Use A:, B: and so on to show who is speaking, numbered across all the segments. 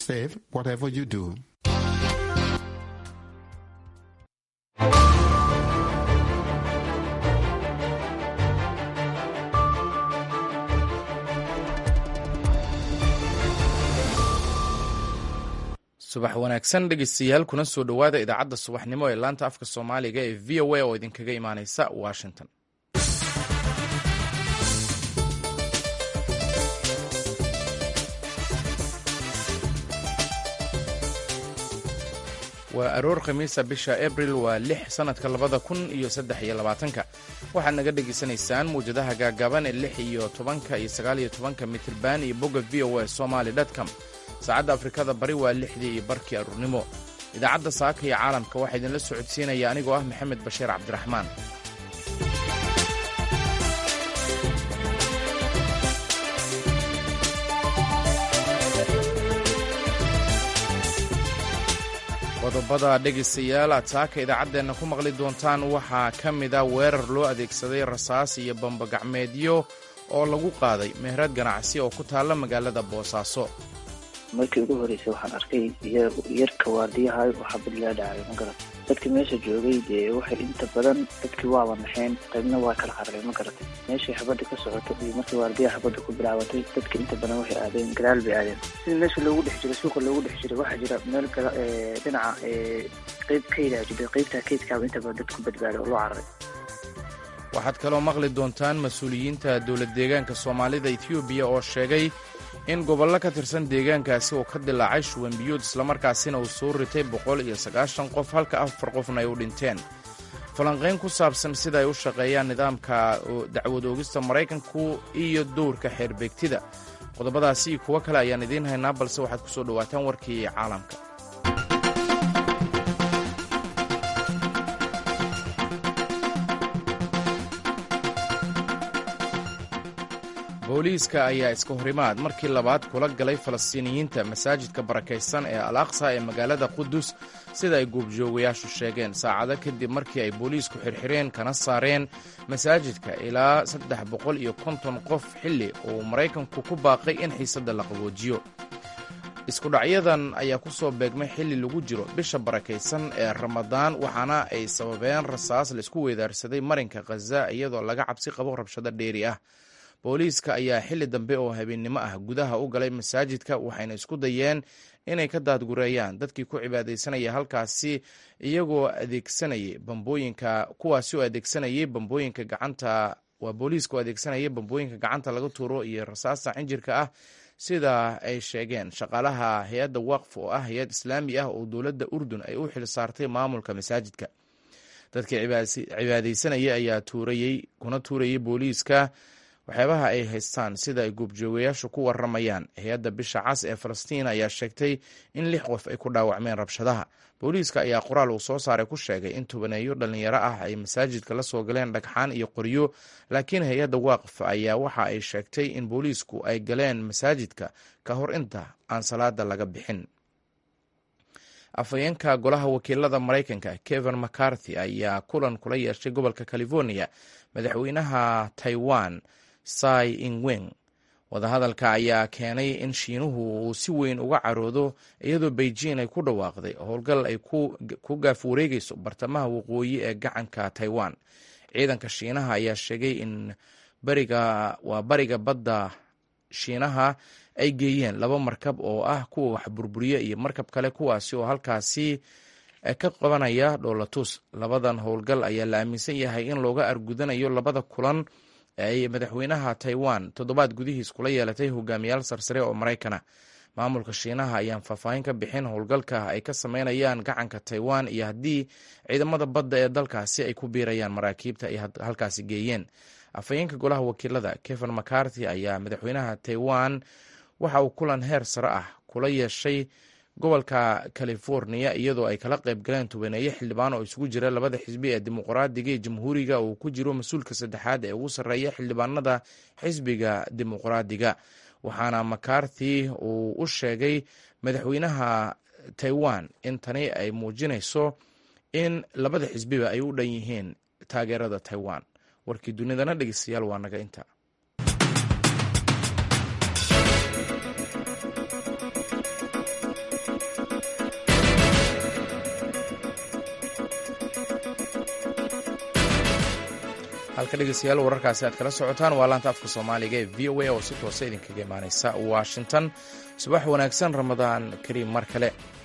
A: safe whatever you do.
B: subax wanaagsan dhegeystayaal kuna soo dhowaada idaacadda subaxnimo ee laanta afka soomaaliga ee v o a oo idinkaga imaaneysa washington waa aroor khamiisa bisha abril waa lix sanadka labada kun iyo saddex iyo labaatanka waxaad naga dhegaysanaysaan muwjadaha gaagaaban ee lix iyo tobanka iyo sagaal iyo tobanka mitirban iyo bogga v o a somaly com saacadda afrikada bari waa lixdii iyo barkii aruurnimo idaacadda saaka iyo caalamka waxaa idinla socodsiinaya anigoo ah maxamed bashiir cabdiraxmaan qodobada dhegaystayaal aad saaka idaacaddeenna ku maqli doontaan waxaa ka mid a weerar loo adeegsaday rasaas iyo bambagacmeedyo oo lagu qaaday meherad ganacsi oo ku taalla magaalada boosaaso
C: markii ugu horreysay waxaan arkay yarka waardiyaha waxaa badlaa dhacay ma garat dadka meesha joogay dee waxay inta badan dadkii waaba naxeen qaybna waa kala qarareen ma garatay meeshay xabadda ka socoto iyo markii waardiyaha xabadda ku bilaabatay dadka inta badan waxay aadeen gadaal bay aadeen sida meesha loogu dhex jiray suuqa loogu dhex jiray waxaa jira meel dhinaca qeyb kaydaa jirtay qeybtaa kaydkaaba inta badan dad ku badbaaday oo loo cararay
B: waxaad kaloo maqli doontaan mas-uuliyiinta dowlad deegaanka soomaalida etoobiya oo sheegay in gobollo ka tirsan deegaankaasi uu ka dilaacay shuwan biyuud islamarkaasina uu soo ritay boqol iyo sagaashan qof halka afar qofna ay u dhinteen falanqayn ku saabsan sida ay u shaqeeyaan nidaamka dacwad oogista maraykanku iyo dowrka xeerbeegtida qodobadaasi iyo kuwo kale ayaan idiin haynaa balse waxaad ku soo dhowaataan warkii caalamka booliiska ayaa iska horimaad markii labaad kula galay falastiiniyiinta masaajidka barakaysan ee al aqsa ee magaalada qudus sida ay goobjoogayaashu sheegeen saacado kadib markii ay booliisku xirxireen kana saareen masaajidka ilaa saddex boqol iyo konton qof xilli uu maraykanku ku baaqay in xiisadda la qaboojiyo iskudhacyadan ayaa ku soo beegmay xilli lagu jiro bisha barakaysan ee ramadaan waxaana ay sababeen rasaas laisku weedaarsaday marinka khaza iyadoo laga cabsi qabo rabshado dheeri ah booliiska ayaa xilli dambe oo habeennimo ah gudaha u galay masaajidka waxayna isku dayeen inay ka daadgureeyaan dadkii ku cibaadaysanaya halkaasi iyagoo adeegsanayay bambooyinka kuwaasi oo adeegsanayay bambooyinka gacanta waa booliiska oo adeegsanayay bambooyinka gacanta laga tuuro iyo rasaasta cinjirka ah sida ay sheegeen shaqaalaha hay-adda waqf oo ah hay-ad islaami ah oo dowladda urdun ay u xil saartay maamulka masaajidka dadkii cibaadaysanaya ayaa tuurayey kuna tuurayay booliiska waxyaabaha ay haystaan sida ay goobjoogayaashu ku waramayaan hay-adda bisha cas ee falastiin ayaa sheegtay in lix qof ay ku dhaawacmeen rabshadaha booliiska ayaa qoraal uu soo saaray ku sheegay in tobaneeyo dhallinyaro ah ay masaajidka la soo galeen dhagxaan iyo qoryo laakiin hay-adda waqf ayaa waxa ay sheegtay in booliisku ay galeen masaajidka ka hor inta aan salaada laga bixin afhayeenka golaha wakiilada maraykanka kevin mccarthy ayaa kulan kula yeeshay gobolka california madaxweynaha taiwan sai ingweng wadahadalka ayaa keenay in shiinuhu uu si weyn uga caroodo iyadoo beijing ay ku dhawaaqday howlgal ay ku gaaf wareegayso bartamaha waqooyi ee gacanka taiwan ciidanka shiinaha ayaa sheegay in bariga waa bariga badda shiinaha ay geeyeen laba markab oo ah kuwa wax burburiya iyo markab kale kuwaasi oo halkaasi ka qabanaya dhoolatus labadan howlgal ayaa la aaminsan yahay in looga argudanayo labada kulan ay madaxweynaha taiwan toddobaad gudihiis kula yeelatay hogaamiyaal sarsare oo maraykana maamulka shiinaha ayaan faahfaahin ka bixin howlgalka ay ka sameynayaan gacanka taiwan iyo haddii ciidamada badda ee dalkaasi ay ku biirayaan maraakiibta ay halkaasi geeyeen afhayeenka golaha wakiilada kevin mccarthy ayaa madaxweynaha taiwan waxa uu kulan heer sare ah kula yeeshay gobolka california iyadoo ay kala qayb galeen tobaneeyo xildhibaan oo isugu jira labada xisbi ee dimuqraadiga iyo jamhuuriga uu ku jiro mas-uulka saddexaad ee ugu sarreeya xildhibaanada xisbiga dimuqraadiga waxaana macarthy uu u sheegay madaxweynaha taiwan in tani ay muujinayso in labada xisbiba ay u dhan yihiin taageerada taiwan warkii dunidana dhegeystayaal waa naga inta halka dhegeystayaal wararkaasi aad kala socotaan waa laanta afka soomaaliga ee v o a oo si toosa idinkaga imaaneysa washington subax wanaagsan ramadaan kariim mar kale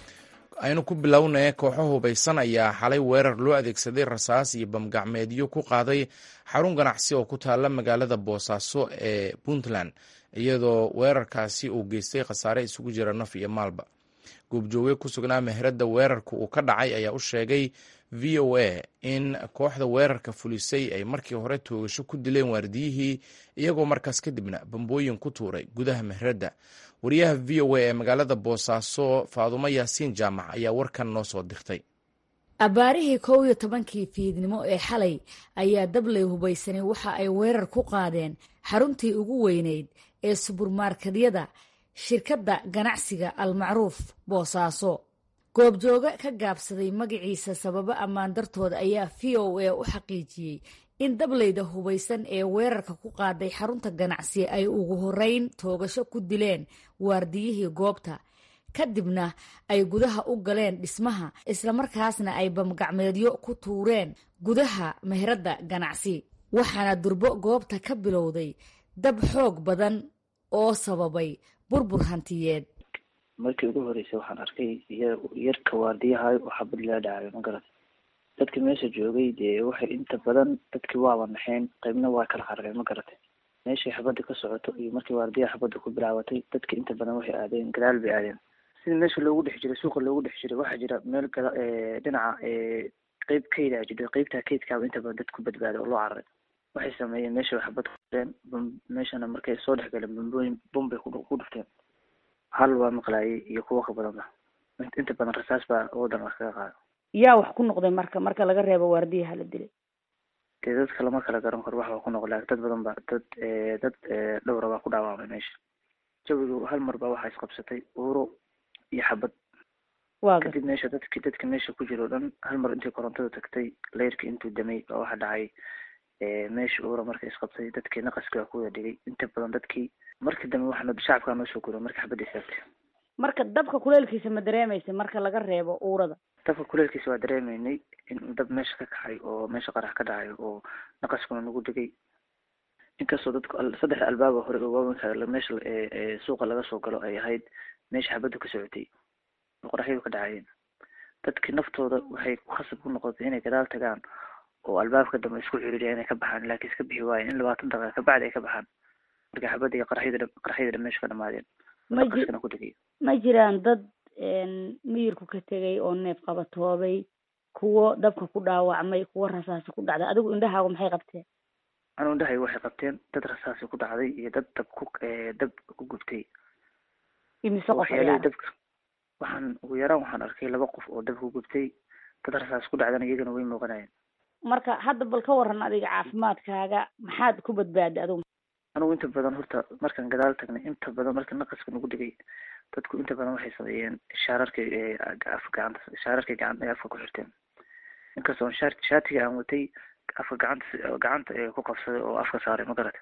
B: aynu ku bilownay kooxo hubaysan ayaa xalay weerar loo adeegsaday rasaas iyo bamgacmeedyo ku qaaday xarun ganacsi oo ku taala magaalada boosaaso ee puntland iyadoo weerarkaasi uu geystay khasaare isugu jira naf iyo maalba goobjooge ku sugnaa meherada weerarka uu ka dhacay ayaa u sheegay v o a in kooxda weerarka fulisay ay markii hore toogasho ku dileen waardiyihii iyagoo markaas kadibna bambooyin ku tuuray gudaha meherada wariyaha v o a ee magaalada boosaaso faadumo yaasiin jaamac ayaa warkan noo soo dirtay
A: abbaarihii kow iyo tobankii fiidnimo ee xalay ayaa dabley hubaysanay waxa ay weerar ku qaadeen xaruntii ugu weyneyd ee suburmarkedyada shirkadda ganacsiga almacruuf boosaaso goobjooge ka gaabsaday magaciisa sababo ammaan dartooda ayaa v o a u xaqiijiyey in dableyda hubaysan ee weerarka ku qaaday xarunta ganacsi ay ugu horeyn toogasho ku dileen waardiyihii goobta kadibna ay gudaha u galeen dhismaha islamarkaasna ay bamgacmeedyo ku tuureen gudaha meheradda ganacsi waxaana durbo goobta ka bilowday dab xoog badan oo sababay burbur hantiyeed
C: markii ugu horeysay waxaan arkay yarka waardiyahay oo xabad laa dhacayo ma garat dadka meesha joogay dee waxay inta badan dadkii waaba naxeen qaybna waa kala qarareen ma garatay meeshay xabadda ka socoto iyo markii waardiyaha xabadda ku bilaabatay dadka inta badan waxay aadeen gadaal bay aadeen sida meesha loogu dhex jiray suuqa loogu dhex jiray waxaa jira meel gada dhinaca qeyb keyda jirto qeybtaa keydkaaba inta badan dad ku badbaada oo loo cararay waxay sameeyeen meesha xabad kueen meeshana markay soo dhex galeen bambooyin bombay ku dhufteen hal waa maqlaayay iyo kuwo ka badanba inta badan rasaas baa wadan wax kaga qaada
A: yaa wax ku noqday marka marka laga reebo waardiyaha la dilay
C: dee dadka lama kala garan karo wax waa ku noqon lakin dad badan ba dad dad dhowra baa ku dhaawamay meesha jawiga hal mar baa waxaa isqabsatay uuro iyo xabad kadib meesha dadki dadka meesha ku jiro o dhan hal mar intii korontada tagtay leyrkii intuu damay baa waxa dhacay meesha uura marka isqabtay dadkii naqaski waa kuwada dhigay inta badan dadkii markii dambe waxaa shacabkaa noo soo guro markii xabadda istaagtay
A: marka dabka kuleelkiisa ma dareemaysa marka laga reebo uurada
C: dabka kuleelkiisa waa dareemeynay in dab meesha ka kacay oo meesha qarax ka dhacay oo naqaskuna nagu dhigay inkastoo dadku saddexda albaaba hore oo waaweynka meesha suuqa laga soo galo ay ahayd meesha xabaddu ka socotay oo qoraxyadu ka dhacayeen dadkii naftooda waxay khasab ku noqotay inay gadaal tagaan oo albaabka dambe isku xiriiriya inay ka baxaan laakiin iska bixi waayeen in labaatan daqiiqa kabacdi ay ka baxaan marka xabadda iyo qaraxyada qaraxyada dhan meesha ka dhamaadeen naqaskana ku dhigay
A: ma jiraan dad miyirku ka tegay oo neef qabatoobay kuwo dabka ku dhaawacmay kuwo rasaasi ku dhacday adigu indhahaagu maxay qabteen
C: anu indhahay waxay qabteen dad rasaasi ku dhacday iyo dad dab ku dab ku gubtay
A: imise qof
C: waxyaalihii dabka waxaan ugu yaraan waxaan arkay laba qof oo dab ku gubtay dad rasaas ku dhacdana iyagana way muuqanayeen
A: marka hadda bal ka waran adiga caafimaadkaaga maxaad ku badbaaday adigu
C: anugu inta badan horta markaan gadaal tagnay inta badan marka naqaska nagu dhigay dadku inta badan waxay sameeyeen shaararkay afka gacanta shaararkay gacan ay afka ku xirteen inkastoo shaar shaatiga aan watay afka gacanta gacanta ee ku qabsaday oo afka saaray ma garata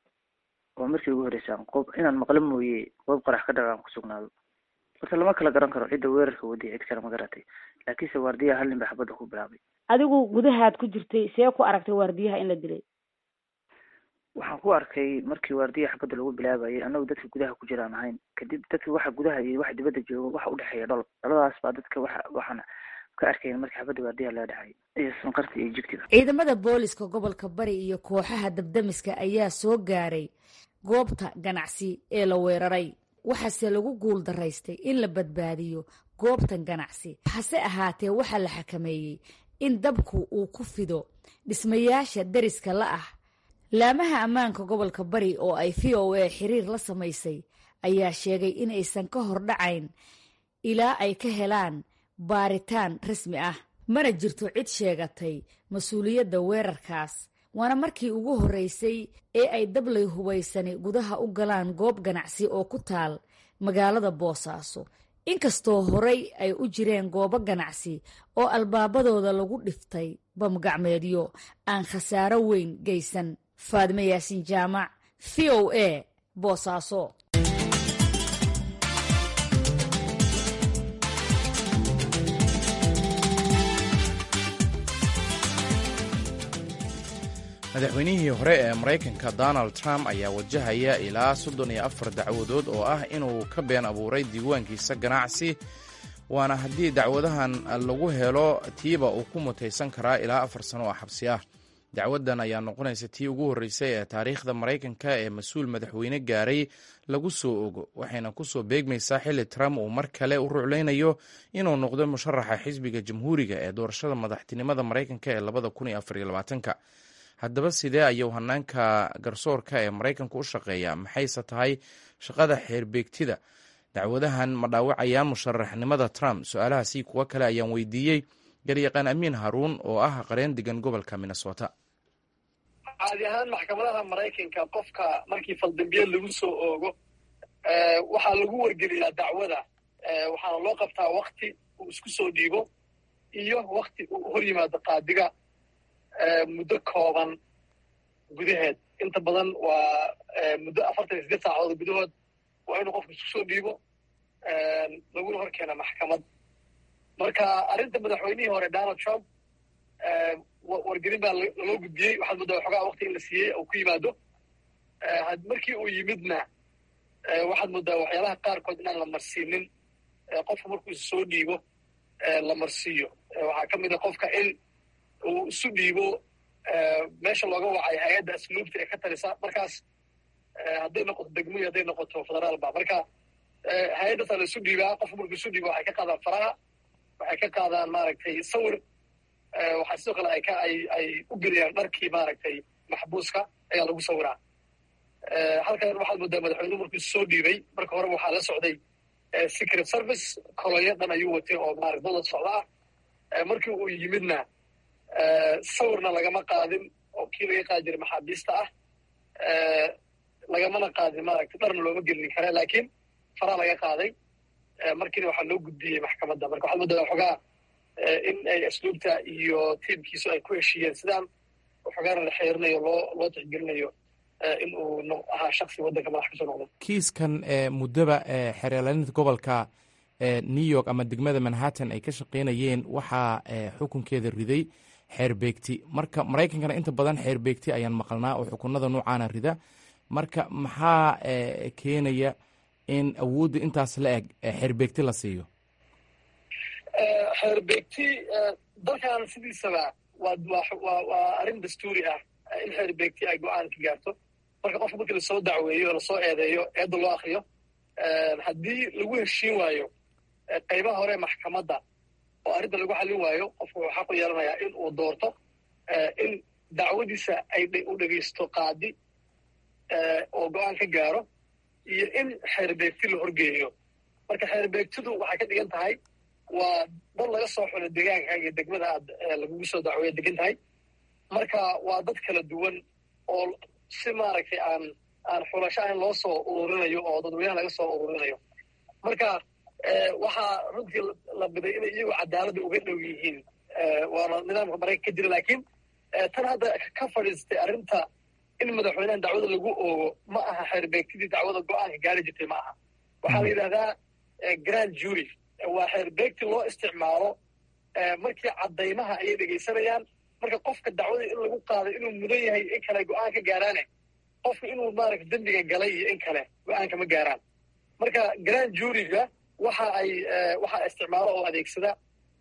C: waa markii ugu horeysaan qob inaan maqlo mooye qoob qarax ka dhaca aan ku sugnaado horta lama kala garan karo cidda weerarka wadiya cid kale ma garatay laakiinse waardiyaha hal nin ba xabadda ku bilaabay
A: adigu gudahaad ku jirtay see ku aragtay waardiyaha in la dilay
C: waxaan ku arkay markii waardiyaha xabadda lagu bilaabayay annagu dadka gudaha ku jiraan ahayn kadib dadka waxa gudaha iyo waxa dibadda jooga waxa udhexeeya dhol dhaladaas baa dadka waxa waxaan ka arkayn markii xabadda waardiyaha laga dhacay iyo sanqarta iyo jigtiga
A: ciidamada booliska gobolka bari iyo kooxaha dabdamiska ayaa soo gaaray goobta ganacsi ee la weeraray waxaase lagu guul daraystay in la badbaadiyo goobtan ganacsi hase ahaatee waxaa la xakameeyey in dabku uu ku fido dhismayaasha deriska la ah laamaha ammaanka gobolka bari oo ay v o a xiriir la samaysay ayaa sheegay in aysan ka hor dhacayn ilaa ay ka helaan baaritaan rasmi ah mana jirto cid sheegatay mas-uuliyadda weerarkaas waana markii ugu horreysay ee ay dablay hubaysani gudaha u galaan goob ganacsi oo ku taal magaalada boosaaso inkastoo horey ay u jireen goobo ganacsi oo albaabadooda lagu dhiftay bamgacmeedyo aan khasaaro weyn geysan faadime yaasin jaamac v o a boosaaso
B: madaxweynihii hore ee maraykanka donald trump ayaa wajahaya ilaa soddon iyo afar dacwadood oo ah inuu ka been abuuray diiwaankiisa ganacsi waana haddii dacwadahan lagu helo tiiba uu ku mutaysan karaa ilaa afar sano oo xabsi ah dacwadan ayaa noqonaysa tii ugu horreysay ee taariikhda maraykanka ee mas-uul madaxweyne gaaray lagu soo ogo waxayna kusoo beegmaysaa xilli trump uu mar kale u ruclaynayo inuu noqdo musharaxa xisbiga jamhuuriga ee doorashada madaxtinimada maraykanka ee labada kun iyo afar iyo labaatanka haddaba sidee ayuu hanaanka garsoorka ee maraykanka u shaqeeyaa maxayse tahay shaqada xeerbeegtida dacwadahan ma dhaawacayaan musharaxnimada trump su-aalahaasi kuwo kale ayaan weydiiyey garyaqaan amiin haruun oo ah qareen degan gobolka minnesota
D: caadi ahaan maxkamadaha maraykanka qofka markii faldambiyeed lagu soo oogo waxaa lagu wargeliyaa dacwada waxaana loo qabtaa wakti uu isku soo dhiibo iyo wakti uu hor yimaado qaadiga muddo kooban gudaheed inta badan waa muddo afartan iyo sideed saacadood gudahood waa inuu qofku isku soo dhiibo laguna hor keena maxkamad marka arrinta madaxweynihii hore donald trump wargelin baa laloo gudbiyey waxaad muddaa waxoogaa wakti in la siiyey uu ku yimaado markii uu yimidna waxaad muddaa waxyaalaha qaarkood inaan la marsiinin qofka markuu isu soo dhiibo la marsiiyo waxaa ka mid a qofka in uu isu dhiibo meesha looga wacay hay-adda asluubta ee ka talisa markaas hadday noqoto degmo iyo hadday noqoto federaalba marka hay-addaasaa la isu dhiibaa qofka markuu isu dhiibo waxay ka qaadaan faraha waxay ka qaadaan maaragtay sawir waxaa sidoo kale ay ka ay ay u geliyaan dharkii maaragtay maxbuuska ayaa lagu sawiraa halkan waxaad moodaa madaxweynuhu markuu isu soo dhiibay marka horeba waxaa la socday secret service kolonya dhan ayuu watay oo maarata dowlad socda ah markii uu yimidna sawirna lagama qaadin oo kii laga qaadi jiray maxaabiista ah lagamana qaadin maaragtay dharna looma gelin kara laakiin faraa laga qaaday markiina waxaa loo gudbiyey maxkamadda marka waxaad moodaa waxoogaa in ay asluubta iyo tiimkiisu ay ku heshiiyeen sidaan waxoogaana la xeerinayo loo loo tixgelinayo in uu ahaa shaksi waddanka madax kasoo noqday
B: kiiskan muddaba xeerlaalinta gobolka new york ama degmada manhattan ay ka shaqaynayeen waxaa xukunkeeda riday xeerbeegti marka maraykankana inta badan xeerbeegti ayaan maqalnaa oo xukunada noocaana rida marka maxaa keenaya in awoodda intaas la eg xeerbeegti la siiyo
D: xeerbeegti dalkan sidiisaba waa waa waa arrin dastuuri ah in xeerbeegti ay go-aan ka gaarto marka qofka markii lasoo dacweeyo o lasoo eedeeyo eedda loo akriyo haddii lagu heshiin waayo qaybaha hore maxkamadda oo arrinta lagu xallin waayo qofku wuxuu xaq u yeelanayaa in uu doorto in dacwadiisa ay u dhegaysto qaadi oo go-aan ka gaaro iyo in xeerbeegti la horgeeyo marka xeerbeegtidu waxay ka dhigan tahay waa dad laga soo xulo deegaanka iyo degmada aad lagugu soo dacweeya degan tahay marka waa dad kala duwan oo si maaragtay aan aan xulasho ahayn loo soo ururinayo oo dadweynaha laga soo ururinayo marka waxaa runtii la biday inay iyagu cadaaladda uga dhow yihiin waana nidaamka maraykan ka jira laakiin tan hadda ka fadhiistay arrinta in madaxweynahan dacwada lagu oogo ma aha xeerbeegtidii dacwada go-aanka gaari jirtay ma aha waxaa la yidhahdaa grand jury waa xeerbeegti loo isticmaalo markii caddaymaha ayay dhegaysanayaan marka qofka dacwada in lagu qaaday inuu mudan yahay in kale go-aan ka gaaraane qofka inuu maaragta dembiga galay iyo in kale go-aanka ma gaaraan marka grand juryga waxa ay waxaa isticmaalo oo adeegsada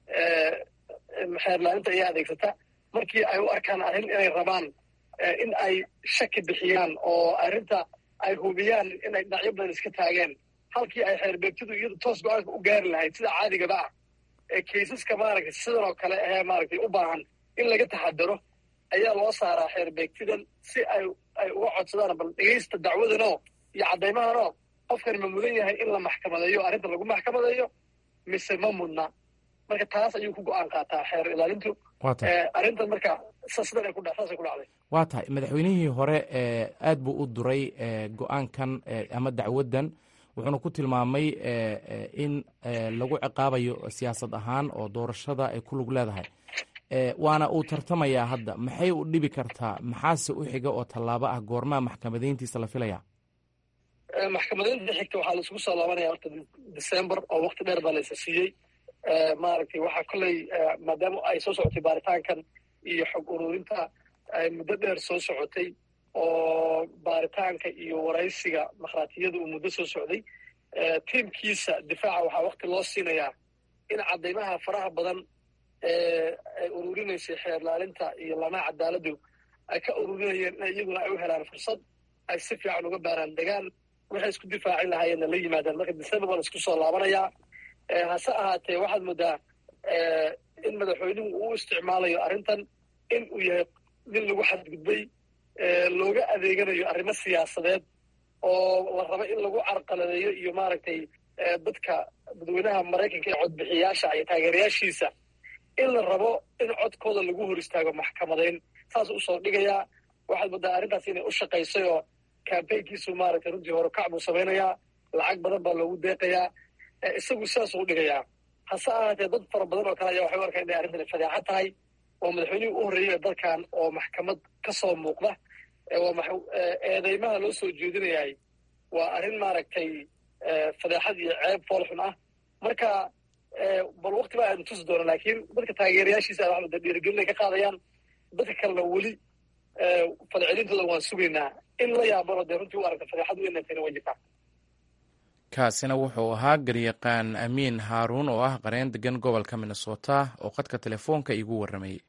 D: xeerlaalinta ayaa adeegsata markii ay u arkaan arrin inay rabaan in ay shaki bixiyaan oo arrinta ay hubiyaan inay dhinacyo badan iska taageen halkii ay xeerbeegtidu iyadu toos go-aanka u gaari lahayd sida caadigaba ah ee kaysaska maaragtay sidan oo kale ahee maaragtay u baahan in laga taxadaro ayaa loo saaraa xeerbeegtidan si ay ay uga codsadaan bal dhegaysta dacwadanoo iyo caddaymahanoo qofkani ma mudan yahay in la maxkamadeeyo arrinta lagu maxkamadeeyo mise ma mudna marka taas ayuu ku go-aan qaataa xeer ilaalintu arrintan marka sidan ay ku saasay ku dhacday
B: waa tahay madaxweynihii hore aad buu u duray go-aankan ama dacwaddan wuxuuna ku tilmaamay in lagu ciqaabayo siyaasad ahaan oo doorashada ay ku lug leedahay waana uu tartamayaa hadda maxay u dhibi kartaa maxaase u xiga oo tallaabo ah goormaa maxkamadayntiisa la filaya
D: maxkamadaynta xigta waxaa laisugu soo laabanaya horta december oo wakti dheer baa laysa siiyey maaragtay waxaa kolley maadaama ay soo socotay baaritaankan iyo xog ururinta ay muddo dheer soo socotay oo baaritaanka iyo waraysiga makhaatiyada uu muddo soo socday tiimkiisa difaaca waxaa wakti loo siinayaa in caddaymaha faraha badan ee ay ururinaysay xeerlaalinta iyo lamaha cadaaladdu ay ka ururinayeen in iyaguna ay u helaan fursad ay si fiican uga baaraan degaan waxay isku difaaci lahaayeenna la yimaadaan marka december baan isku soo laabanayaa hase ahaatee waxaad moodaa in madaxweynuhu uu isticmaalayo arrintan in uu yahay nin lagu xadgudbay looga adeeganayo arrimo siyaasadeed oo la rabo in lagu carqaladeeyo iyo maaragtay dadka dadweynaha maraykanka ee codbixiyaasha iyo taageerayaashiisa in la rabo in codkooda lagu hor istaago maxkamadayn saas usoo dhigayaa waxaad moodaa arrintaas inay u shaqaysay oo kambaynkiisu maaragtay runtii horukac buu samaynayaa lacag badan baa loogu deeqayaa isagu sidaasuu u dhigayaa hase ahaatee dad fara badan oo kale ayaa waxay u arkaan inay arrintani fadeexa tahay oo madaxweynihii u horreeyay dalkan oo maxkamad ka soo muuqda eedeymaha loo soo jeedinayahay waa arrin maaragtay fadeexad iyo ceeb foolxun ah marka bal wakti baa aynu tusi doona laakiin dadka taageerayaashiisa a waxmada dhiirigelin ay ka qaadayaan dadka kalena weli falcelintooda waan sugaynaa in la yaabano dee runtii u aragta fadeexadu inantayna way jirtaa
B: kaasina wuxuu ahaa garyaqaan amiin haaruun oo ah qareen degan gobolka minnesota oo qadka telefoonka iigu warramayay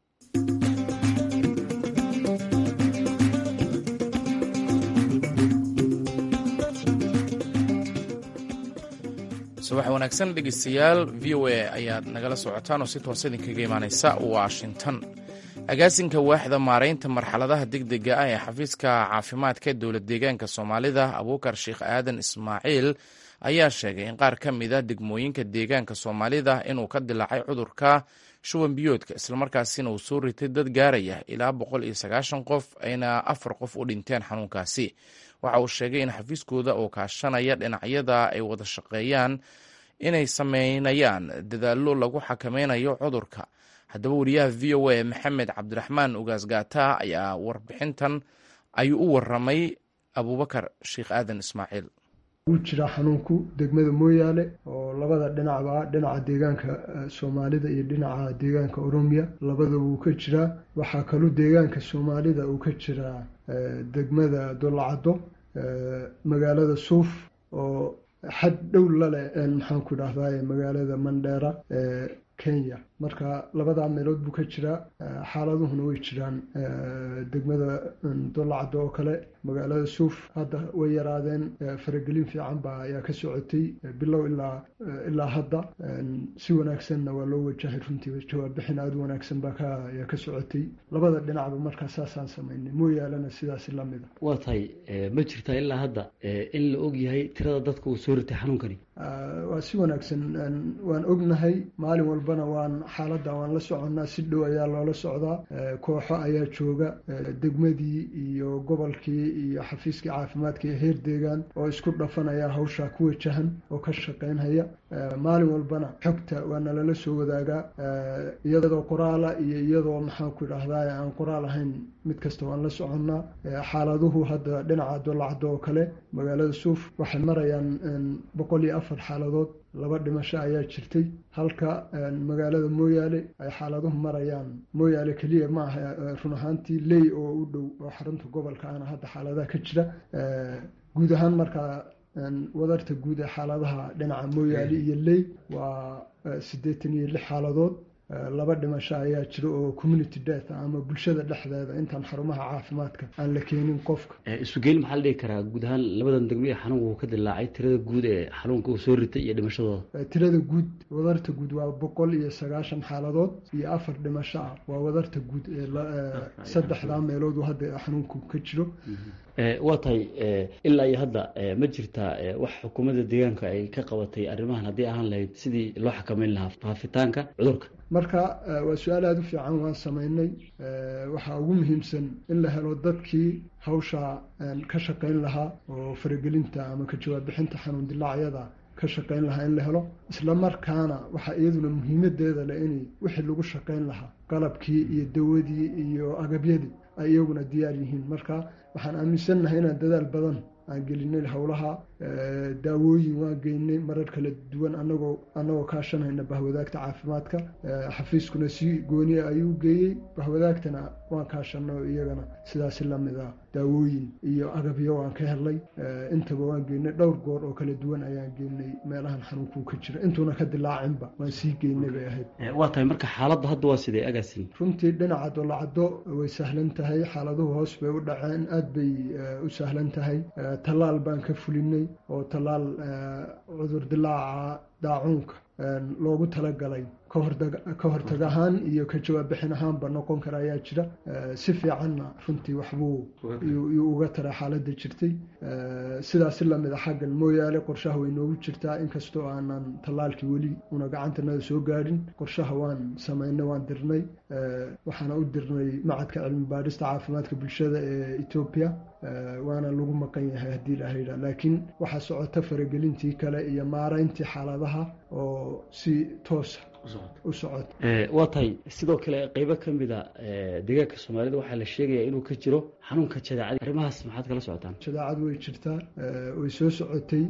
B: subax wanaagsan dhegeystayaal v o a ayaad nagala socotaan oo si toos idinkaga imaaneysa washington agaasinka waaxda maaraynta marxaladaha degdega ah ee xafiiska caafimaadka dowlad deegaanka soomaalida abuukar sheekh aadan ismaaciil ayaa sheegay in qaar ka mida degmooyinka deegaanka soomaalida inuu ka dilaacay cudurka shuban biyoodka islamarkaasina uu soo ritay dad gaaraya ilaa boqol iyo sagaashan qof ayna afar qof u dhinteen xanuunkaasi waxa uu sheegay in xafiiskooda oo kaashanaya dhinacyada ay wada shaqeeyaan inay sameynayaan dadaallo lagu xakameynayo cudurka haddaba wariyaha v o a maxamed cabdiraxmaan ugaas gaata ayaa warbixintan ayuu u waramay abuubakar sheekh aadan ismaaciil
E: wuu jiraa xanuunku degmada mooyaale oo labada dhinacba dhinaca deegaanka soomaalida iyo dhinaca deegaanka oromiya labada wuu ka jiraa waxaa kaloo deegaanka soomaalida uu ka jiraa degmada dolacaddo magaalada suuf oo xad dhow laleh maxaanku idhahdaa magaalada mandheera ee kenya marka labadaa meelood buu ka jiraa xaaladuhuna way jiraan degmada dolacaddo oo kale magaalada suuf hadda way yaraadeen faragelin fiican baa ayaa ka socotay bilow ilaa ilaa hadda si wanaagsanna waa loo wajahay runtii jawaab-bixin aada u wanaagsan baa ka ayaa ka socotay labada dhinacba markaa saasaan samaynay mooyaalena sidaasi lamida
F: waa tahay ma jirtaa ilaa hadda in la og yahay tirada dadka uu soo ritay xanuunkani
E: waa si wanaagsan waan ognahay maalin walbana waan xaaladda waan la soconnaa si dhow ayaa loola socdaa kooxo ayaa jooga degmadii iyo gobolkii iyo xafiiskii caafimaadka iyo heer deegaan oo isku dhafanaya hawshaa ku wajahan oo ka shaqaynhaya maalin walbana xogta waa nalala soo wadaagaa iyadoo qoraala iyo iyadoo maxaanku idhahdaa aan qoraal ahayn mid kasta waan la soconnaa xaaladuhu hadda dhinaca dolacdo oo kale magaalada suuf waxay marayaan boqol iyo afar xaaladood laba dhimasho ayaa jirtay halka magaalada mooyaale ay xaaladuhu marayaan mooyaale keliya ma aha run ahaantii ley oo u dhow oo xarunta gobolka ana hadda xaaladaha ka jira guud ahaan markaa wadarta guud ee xaaladaha dhinaca mooyaale iyo ley waa siddeetan iyo lix xaaladood laba dhimasho ayaa jira oo community death ama bulshada dhexdeeda intaan xarumaha caafimaadka aan la keenin qofka
F: isugeyn maxaa la dhihi karaa guud ahaan labadan degmo ee xanuunka uu ka dilaacay tirada guud ee xanuunka uu soo ritay iyo dhimashadooda
E: tirada guud wadarta guud waa boqol iyo sagaashan xaaladood iyo afar dhimasho ah waa wadarta guud ee saddexdaa meelood uu hadda xanuunku ka jiro
F: waa tahay ilaa iyo hadda ma jirtaa wax xukuumadda deegaanka ay ka qabatay arrimahan haddii ahaan lahayd sidii loo xakameyn lahaa faafitaanka cudurka
E: marka waa su-aal aada u fiican waan samaynay waxaa ugu muhiimsan in la helo dadkii hawshaa ka shaqayn lahaa oo faragelinta ama ka jawaab bixinta xanuun dilaacyada ka shaqayn lahaa in la helo isla markaana waxaa iyaduna muhiimadeeda leh in wixii lagu shaqayn lahaa qalabkii iyo dawadii iyo agabyadii ay iyaguna diyaar yihiin marka waxaan aaminsannahay inaan dadaal badan aan gelinay howlaha daawooyin waan geynay marar kala duwan anagoo annagoo kaashanayna bahwadaagta caafimaadka xafiiskuna si gooniya ayuu geeyey bahwadaagtana waan kaashanay oo iyagana sidaasi lamid ah daawooyin iyo agabyo waan ka helnay intaba waan geynay dhowr goor oo kala duwan ayaan geynay meelahan xanuunkuu ka jira intuuna ka dilaacinba waan sii geynay bay ahayd
F: waa tahay marka xaaladda hadda waa sidee agaasin
E: runtii dhinaca dolacado way sahlan tahay xaaladuhu hoos bay u dhaceen aad bay u sahlan tahay tallaal baan ka fulinay oo tallaal cudur dilaaca daacuunka loogu talagalay ka hortag ahaan iyo ka jawaab bixin ahaanba noqon kara ayaa jira si fiicanna runtii waxbuu yuu uga tara xaaladda jirtay sidaasi lamid a xaggan mooyaale qorshaha way noogu jirtaa inkastoo aanan tallaalkii weli una gacantanada soo gaadhin qorshaha waan samaynay waan dirnay waxaana u dirnay macadka cilmi baadhista caafimaadka bulshada ee etoobiya waana lagu maqan yahay haddii la haydha laakiin waxaa socota faragelintii kale iyo maarayntii xaaladaha oo si toosa u socota
F: waa tahay sidoo kale qeybo ka mid a deegaanka soomaalida waxaa la sheegayaa inuu ka jiro xanuunka jadaacada arrimahaas maxaad kala socotaan
E: jadaacadu way jirtaa way soo socotay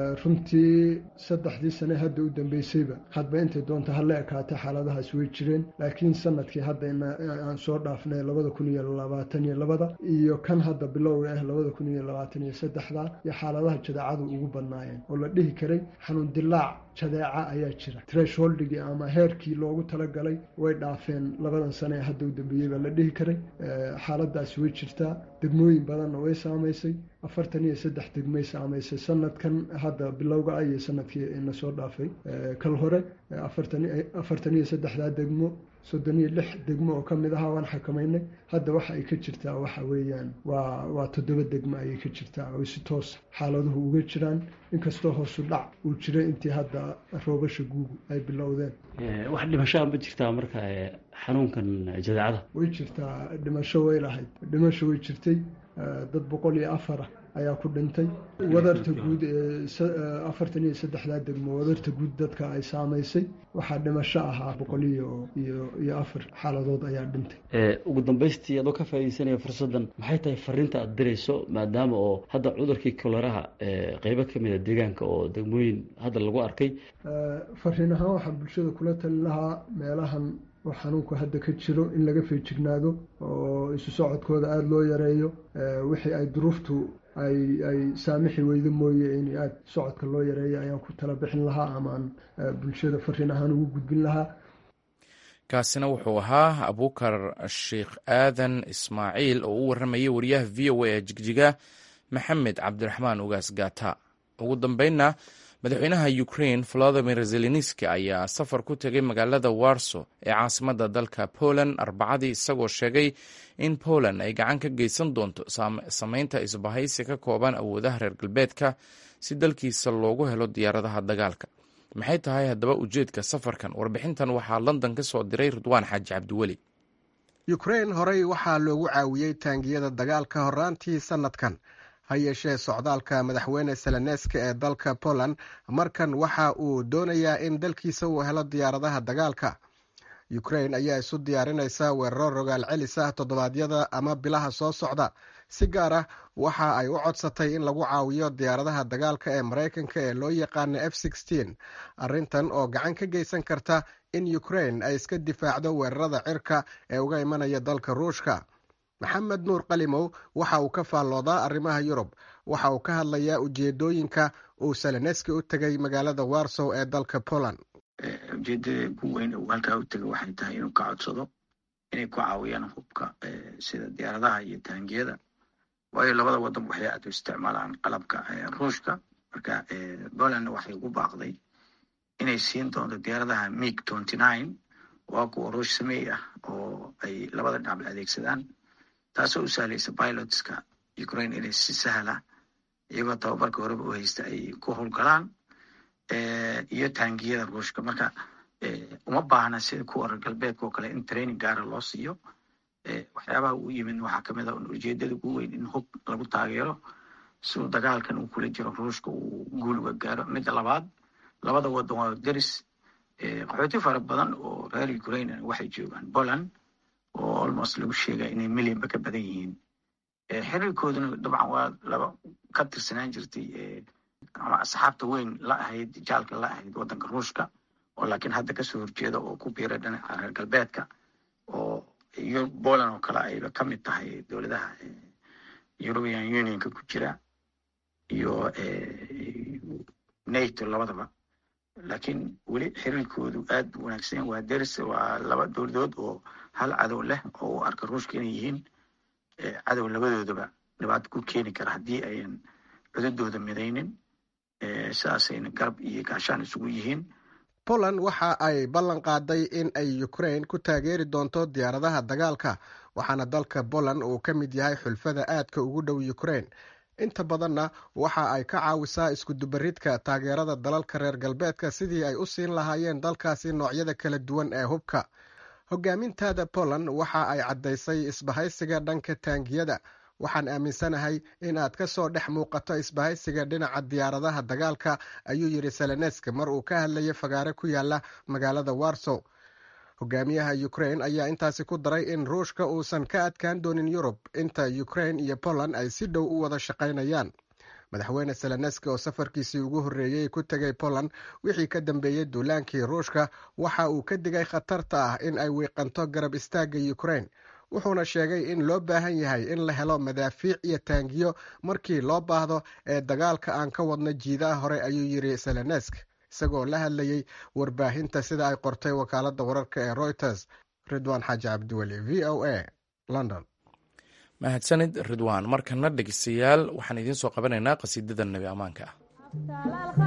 E: runtii saddexdii sane hadda u dambeysayba hadba intay doonta hala ekaatay xaaladahaas way jireen laakiin sanadkii hadda aan soo dhaafnay labada kun iyo labaatan iyo labada iyo kan hadda bilowga ah labada kun iyo labaatan iyo saddexda iyo xaaladaha jadaacadu ugu badnaayeen oo la dhihi karay xanuun dilaac jadeeca ayaa jira tresholdhigii ama heerkii loogu talagalay way dhaafeen labadan sane ee hadda u dambeeyey baa la dhihi karay xaaladaasi way jirtaa degmooyin badanna way saamaysay afartan iyo saddex degmay saamaysay sanadkan hadda bilowga ah iyo sanadkii ina soo dhaafay kal hore afartan iyo saddexdaa degmo soddon iyo lix degmo oo kamid ahaa waan xakamaynay hadda waxa ay ka jirtaa waxa weeyaan waa waa toddoba degmo ayay ka jirtaa oo si toos xaaladuhu uga jiraan inkastoo hoosu dhac uu jiray intii hadda roobasha guugu ay bilowdeen
F: wax dhimashaa ma jirtaa marka xanuunkan jadaacada
E: way jirtaa dhimasho way lahayd dhimasho way jirtay dad boqol iyo afara ayaa ku dhintay wadarta guud ee afartan iyo saddexdaa degmo wadarta guud dadka ay saamaysay waxaa dhimasho ahaa boqol iyo iyo iyo afar xaaladood ayaa dhintay
F: ugu dambaystii adoo ka faaideysanaya fursaddan maxay tahay fariinta aada dirayso maadaama oo hadda cudurkii koleraha qeybo ka mid a deegaanka oo degmooyin hadda lagu arkay
E: fariin ahaan waxaa bulshada kula talin lahaa meelahan oo xanuunku hadda ka jiro in laga feejignaado oo isu socodkooda aada loo yareeyo wixii ay duruuftu ay ay saamixi weydo mooye in aada socodka loo yareeyo ayaan ku tala bixin lahaa amaan bulshada fariin ahaan ugu gudbin lahaa
B: kaasina wuxuu ahaa abuukar sheikh aadan ismaaciil oo u warramayay wariyaha v o a ee jigjiga maxamed cabdiraxmaan ugaas gata ugu dambeynna madaxweynaha ukrain volodimir zelenski ayaa safar ku tegay magaalada warso ee caasimadda dalka poland arbacadii isagoo sheegay in poland ay gacan ka geysan doonto sameynta isbahaysi ka kooban awoodaha reer galbeedka si dalkiisa loogu helo diyaaradaha dagaalka maxay tahay haddaba ujeedka safarkan warbixintan waxaa london ka soo diray ridwaan xaaji cabdiweli
G: ukrain horey waxaa loogu caawiyey taangiyada dagaalka horaantii sanadkan ha yeeshee socdaalka madaxweyne seleneska ee dalka poland markan waxa uu doonayaa in dalkiisa uu helo diyaaradaha dagaalka ukrain ayaa isu diyaarinaysa weeraro rogaal celis ah toddobaadyada ama bilaha soo socda si gaar ah waxa ay u codsatay in lagu caawiyo diyaaradaha dagaalka ee maraykanka ee loo yaqaana f arrintan oo gacan ka geysan karta in ukrain ay iska difaacdo weerarada cirka ee uga imanaya dalka ruushka maxamed nuur qalimow waxa uu ka faalloodaa arrimaha yurub waxa uu ka hadlayaa ujeedooyinka uu seleneski u tegay magaalada warsow ee dalka poland
H: ujeedada ugu weyn uu halkaa u tegay waxay tahay inuu ka codsado inay ku caawiyaan hubka sida diyaaradaha iyo taangiyada waayo labada wadan waxay aad u isticmaalaan qalabka ruushka marka polandna waxay ugu baaqday inay siin doonto diyaaradaha mig waa kuwa ruush sameey ah oo ay labada dhinac la adeegsadaan taasoo u sahlaysa pilotska ukraine inay si sahla iyagoo tababarka horeba u haysta ay ku howlgalaan iyo taangiyada ruushka marka uma baahna sida kuwa reer galbeedka oo kale in training gaara loo siiyo waxyaabaha uu yimid waxaa kamid a ujeedada ugu weyn in hub lagu taageero si uu dagaalkan uu kula jiro ruushka uu guul uga gaaro midda labaad labada wadan waa deris qaxooti fara badan oo reer ukraine waxay joogaan poland oo almost lagu sheegaya inay millionba ka badan yihiin xiriirkooduna dabcan waa laba ka tirsanaan jirtay ama asxaabta weyn la ahayd jaalka la ahayd waddanka ruushka oo laakiin hadda kasoo horjeeda oo ku biiray dhinaca reer galbeedka oo iyo poland oo kale ayba ka mid tahay dowladaha european unionka ku jira iyo nato labadaba laakiin weli xiriirkoodu aad u wanaagsan waa deris waa laba dowladood oo hal cadow leh oo u arka ruushka inay yihiin cadow labadoodaba dhibaato ku keeni kara haddii ayan cududooda midaynin sidaasayna garab iyo gaashaan isugu yihiin
G: poland waxa ay ballan qaaday in ay ukraine ku taageeri doonto diyaaradaha dagaalka waxaana dalka poland uu ka mid yahay xulfada aadka ugu dhow ukraine inta badanna waxa ay ka caawisaa iskudubaridka taageerada dalalka reer galbeedka sidii ay u siin lahaayeen dalkaasi noocyada kala duwan ee hubka hogaamintaada poland waxa ay caddaysay isbahaysiga dhanka taangiyada waxaan aaminsanahay in aad ka soo dhex muuqato isbahaysiga dhinaca diyaaradaha dagaalka ayuu yidhi seleneska mar uu ka hadlayay fagaare ku yaala magaalada warsow hogaamiyaha ukraine ayaa intaasi ku daray in ruushka uusan ka adkaan doonin yurub inta ukraine iyo poland ay si dhow u wada shaqaynayaan madaxweyne seleneski oo safarkiisii ugu horreeyey ku tegay poland wixii ka dambeeyey duulaankii ruushka waxa uu ka digay khatarta ah in ay wiiqanto garab istaagga ukraine wuxuuna sheegay in loo baahan yahay in la helo madaafiic iyo taangiyo markii loo baahdo ee dagaalka aan ka wadno jiidaha hore ayuu yidhi selenesk isagoo la hadlayey warbaahinta sida ay qortay wakaaladda wararka ee reuters ridwaan xaaji cabdiweli v o a london
B: mahadsanid ridwaan markana dhegeystayaal waxaan idiin soo qabanaynaa qasiidada nebi ammaanka ah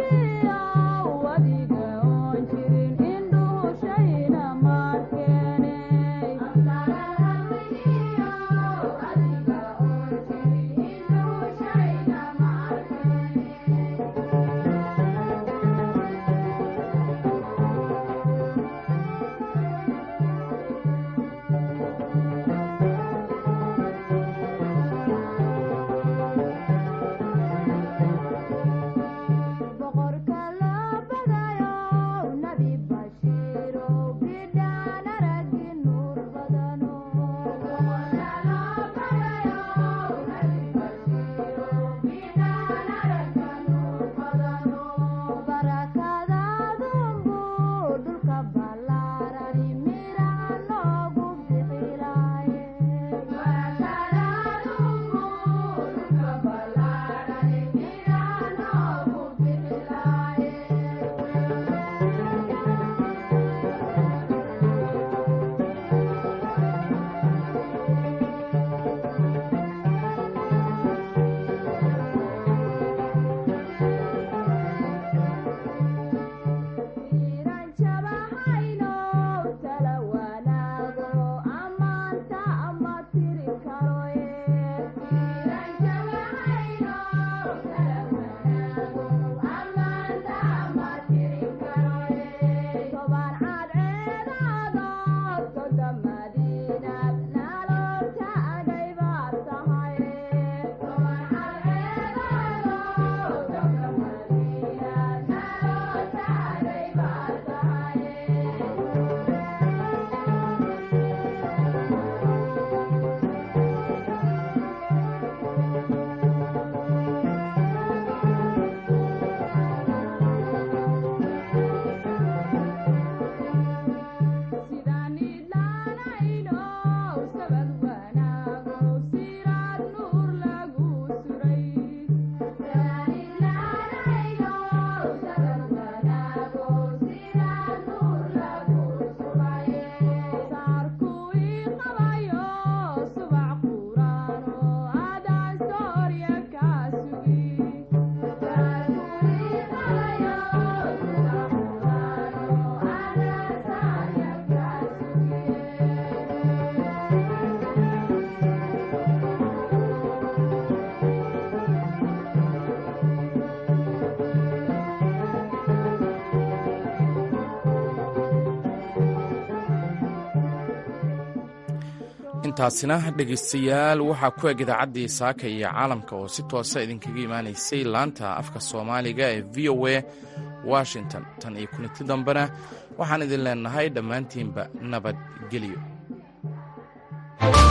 B: intaasina dhegaystayaal waxaa ku eg idaacaddii saaka iyo caalamka oo si toosa idinkaga imaanaysay laanta afka soomaaliga ee v o a washington tan iyo kulinti dambena waxaan idin leenahay dhammaantiinba nabadgelyo